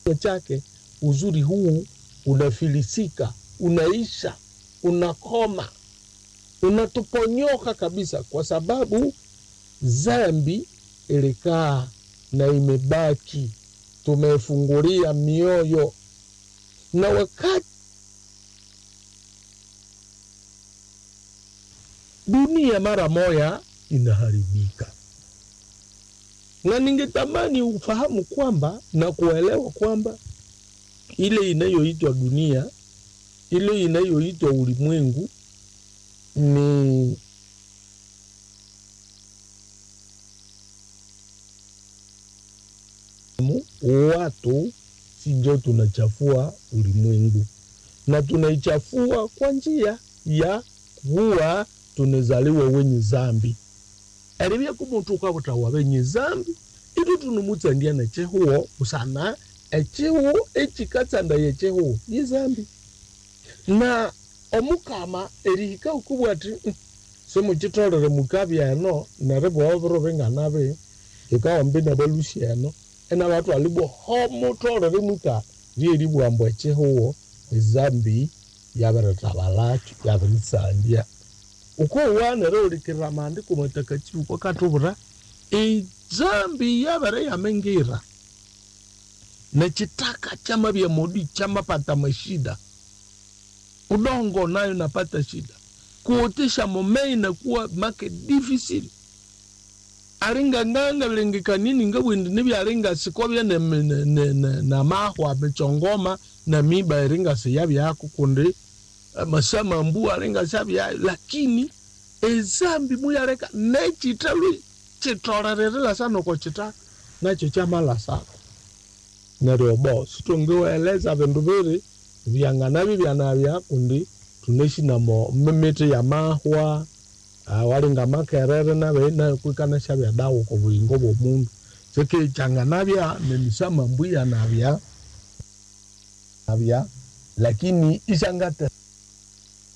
chake uzuri huu unafilisika, unaisha, unakoma, unatuponyoka kabisa, kwa sababu zambi ilikaa na imebaki, tumefungulia mioyo na wakati dunia mara moya inaharibika, na ningetamani ufahamu kwamba na kuelewa kwamba ile inayoitwa dunia, ile inayoitwa ulimwengu ni watu sijo tunachafua ulimwengu, na tunaichafua kwa njia ya kuwa tunezaliwa wenye zambi eribya kumutu ukabutawa benye zambi itu tunumutsandia nechihuwo usana echihu echikatsanda yechihu ye zambi na omukama erihika ukubwa ati "Mm, simuchitolere mukabi eno neribwa obiro binganabi ikawambi nabalusi eno ena batu alibwa homutolere muka lyeribwambwa echihuwo ezambi yabirithabalacho yabiritsandia ukouwanire ulikirira maandiko matakatifu kwakatubura izambi yabere yamengira nechitaka chama vya modi chamapata mashida udongo nayo napata shida kuotesha momei nakuwa make difficile aringa nganga vilengekanini ngabwindi nibyaringa sikovya ne- ne- ne- ne- na mahwa michongoma na miba iringa siyabyako kundi masama mbu aringa sabyayo lakini ezambi muyaleka nechitalu chitorererela sana uko chitaka nacho chamala sana neryo bo situngiweleza vindu viri vyang'anavi vyanavya kundi tuneshina-mo mimiti ya mahwa ah, walinga makerere nave nayo kwikana shavya dawa ko bulingo bwa mundu sikichanganavya nemisama mbu yanavya navya lakini ishangata